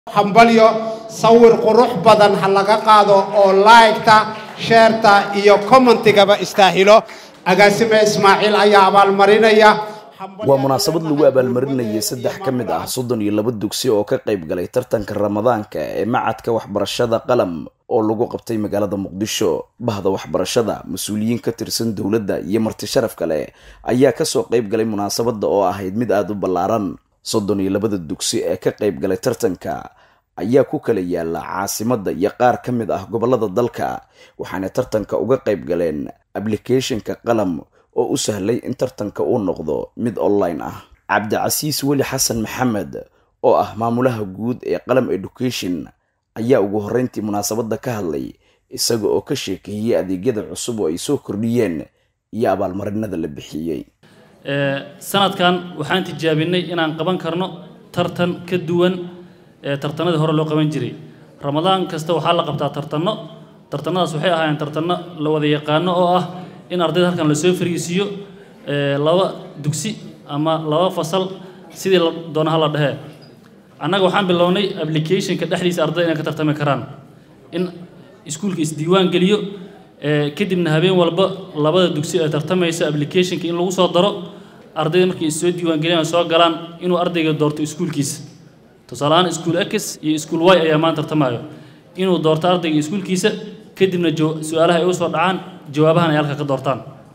hambalyo sawir qurux badan ha laga qaado oo laygta sheerta iyo commentigaba istaahilo agaasime ismaaciil ayaa abaalmarinaya waa munaasabad lagu abaalmarinayay saddex ka mid ah soddon iyo laba dugsi oo ka qayb galay tartanka ramadaanka ee macadka waxbarashada qalam oo lagu qabtay magaalada muqdisho bahda waxbarashada mas-uuliyiin ka tirsan dowladda iyo marti sharaf kale ayaa kasoo qayb galay munaasabadda oo ahayd mid aada u ballaaran soddon iyo labada dugsi ee ka qayb galay tartanka ayaa ku kala yaala caasimadda iyo qaar ka mid ah gobollada dalka waxaana tartanka uga qayb galeen ablicathonka qalam oo u sahlay in tartanka uu noqdo mid online ah cabdicasiis weli xasan maxamed oo ah maamulaha guud ee qalam education ayaa ugu horreyntii munaasabadda ka hadlay isaga oo ka sheekeeyey adeegyada cusub oo ay soo kordhiyeen iyo abaalmarinada la bixiyey sanadkan waxaan tijaabinay inaan qaban karno tartan ka duwan ee tartanadii hore loo qaban jiray ramadaan kasta waxaa la qabtaa tartanno tartanadaas waxay ahaayeen tartanno la wada yaqaano oo ah in ardayda halkan lasoo fariisiiyo laba dugsi ama laba fasal sidii la doonaha la dhehee annaga waxaan bilownay applicationka dhexdiisa ardayda inay ka tartami karaan in iskuulka isdiiwaan geliyo kadibna habeen walba labada dugsi ee tartamaysa applicationka in lagu soo daro ardayda markay issoo diiwaangeliyaan soo galaan inuu ardayga doorto iskuulkiisa tusaale ahaan iskuul x iyo iskuul y ayaa maan tartamayo inuu doorto ardayga iskuulkiisa kadibna su-aalaha ay u soo dhacaan jawaabahan ay halka ka doortaan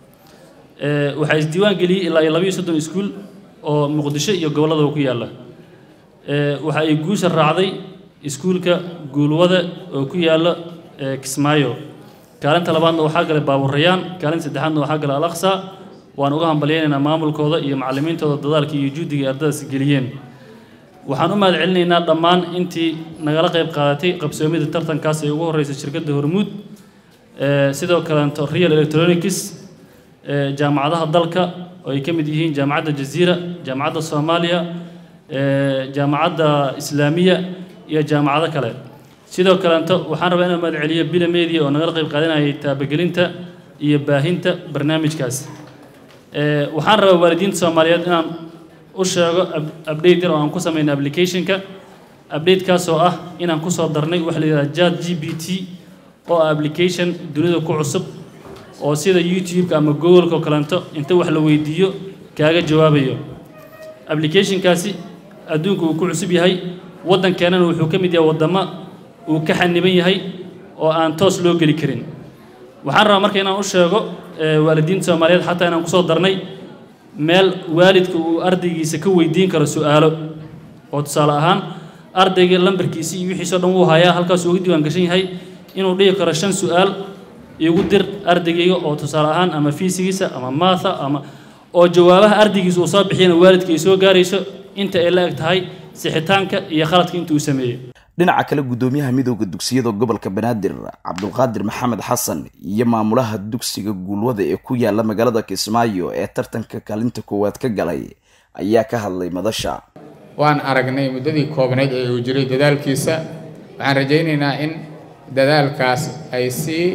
waxaa isdiiwaan geliyey ilaa iyo labayo soddon iskuul oo muqdisho iyo gobolladaba ku yaalla waxa ay guusha raacday iskuulka guulwada oo ku yaalla kismaayo kaalinta labaadna waxaa galay baaburayaan kaalinta saddexaadna waxaa galay alaqsa waan uga hambalyaynaynaa maamulkooda iyo macallimiintooda dadaalka iyo juhdiga ay ardadaas geliyeen waxaan u mahad celinaynaa dhammaan intii nagala qayb qaadatay qabsoomida tartankaas ee ugu horreysay shirkadda hormuud sidoo kaleeto real electronics jaamacadaha dalka oo ay ka mid yihiin jaamacadda jaziira jaamacadda soomaaliya jaamacadda islaamiya iyo jaamacado kale sidoo kaleeto waxaan rabaa inaan mahad celiyo bila media oo nagala qayb qaadanayay taabagelinta iyo baahinta barnaamijkaas waxaan rabaa waalidiinta soomaaliyeed inaan u sheego update yar oo aan ku samayna applicationka updatekaas oo ah inaan kusoo darnay waxa la yidhaha jat g b t oo ah application dunida ku cusub oo sida youtube-ka ama google-ka oo kaleeto inta wax la weydiiyo kaaga jawaabayo applicationkaasi adduunka uu ku cusub yahay waddankeenana wuxuu ka mid yahay waddamo uu ka xaniban yahay oo aan toos loo geli karin waxaan rabaa marka inaan u sheego waalidiinta soomaaliyeed xataa inaan kusoo darnay meel waalidka uu ardaygiisa ka weydiin karo su-aalo oo tusaale ahaan ardayga lambarkiisi iyo wixiisoo dhan wuu hayaa halkaasuu uga diiwaan gashan yahay inuu dhihi karo shan su-aal igu dir ardaygayga oo tusaale ahaan ama fiisigiisa ama maatha ama oo jawaabaha ardaygiisa uu soo bixiyana waalidka ay soo gaarayso inta ay la eg tahay sixitaanka iyo khaladka inta uu sameeyey dhinaca kale guddoomiyaha midooda dugsiyada gobolka banaadir cabdulqaadir maxamed xasan iyo maamulaha dugsiga guulwada ee ku yaala magaalada kismaayo ee tartanka kaalinta koowaad ka galay ayaa ka hadlay madasha waan aragnay muddadii koobnayd ee uu jiray dadaalkiisa waxaan rajaynaynaa in dadaalkaas ay sii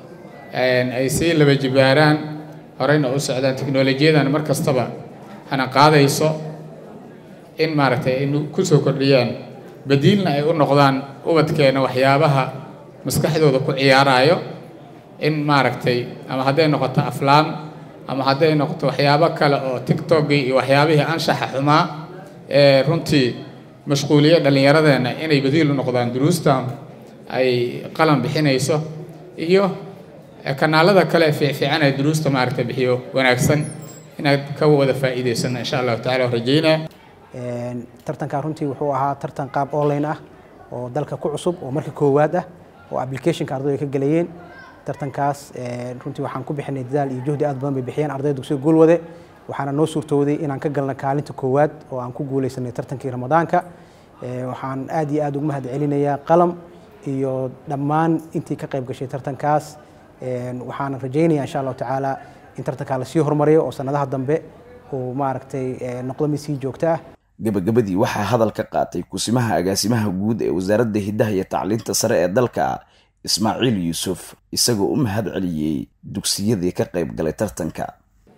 ay sii laba jibaaraan horeyna u socdaan teknolojiyadan mar kastaba hana qaadayso in maaragtay ay ku soo kordhiyaan badiilna ay u noqdaan ubadkeena waxyaabaha maskaxdooda ku ciyaaraayo in maaragtay ama hadday noqoto aflaam ama hadday noqoto waxyaabo kale oo tictokii iyo waxyaabihii anshaxa xumaa ee runtii mashquuliye dhallinyaradeenna inay badiil u noqdaan duruustan ay qalan bixinayso iyo kanaalada kale fiicfiican ee duruusta maaragtay bixiyo wanaagsan inaad ka wada faa'iidaysano insha allahu tacala rajaynaa tartankaa runtii wuxuu ahaa tartan qaab online ah oo dalka ku cusub oo marka koowaad ah oo applicationka ardaydu ay ka gelayeen tartankaas runtii waxaan ku bixinay dadaal iyo juhdi aad badan bay bixiyeen ardayda dugsiga guulwade waxaana noo suurtooday inaan ka galna kaalinta koowaad oo aan ku guuleysanay tartankii ramadaanka waxaan aad iyo aad ugu mahad celinayaa qalam iyo dhammaan intii ka qayb gashay tartankaas waxaan rajaynayaa insha allahu tacaala in tartankaa lasii horumariyo oo sanadaha dambe uu maaragtay noqdo mid sii joogto ah gabagabadii waxaa hadal ka qaatay kusimaha agaasimaha guud ee wasaaradda hiddaha iyo tacliinta sare ee dalka ismaaciil yuusuf isagoo u mahad celiyey dugsiyadii ka qayb galay tartanka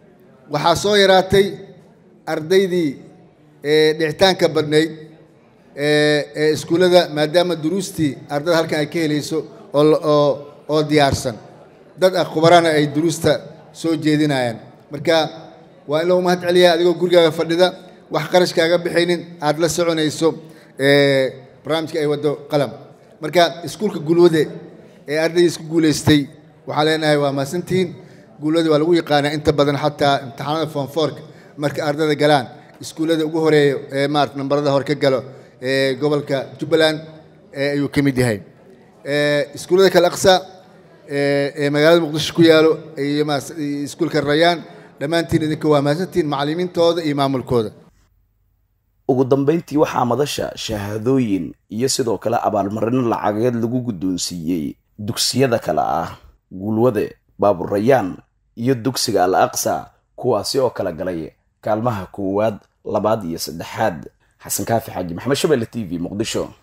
waxaa soo yaraatay ardaydii dhicitaanka badnayd ee iskuullada maadaama duruustii ardada halkan ay ka helayso oo oo diyaarsan dad ah khubarana ay duruusta soo jeedinayaan marka waa in lagu mahad celiyaa adigoo gurigaaga fadhida wax qarashkaaga bixaynin aad la soconayso barnaamijka ay waddo qalam marka iskuulka gulwade ee ardaydiis ku guulaystay waxaan leenahay waa mahadsantihiin guulwade waa lagu yaqaanaa inta badan xataa imtixaanada foomfoorka marka ardada galaan iskuullada ugu horeeya ee maarata nambarada hore ka galo ee gobolka jubbaland ayuu ka mid yahay iskuullada kale aqsa ee magaalada muqdisho ku yaalo iyo iskuulka rayaan dhammaantiin idinka waa mahadsantihiin macallimiintooda iyo maamulkooda ugu dambayntii waxaa madasha shahaadooyin iyo sidoo kale abaalmarino lacageed lagu guddoonsiiyey dugsiyada kale ah guulwade baaburayaan iyo dugsiga al aqsa kuwaasi oo kala galay kaalmaha koowaad labaad iyo saddexaad xasan kaafi xaaji maxamed shabelle t v muqdisho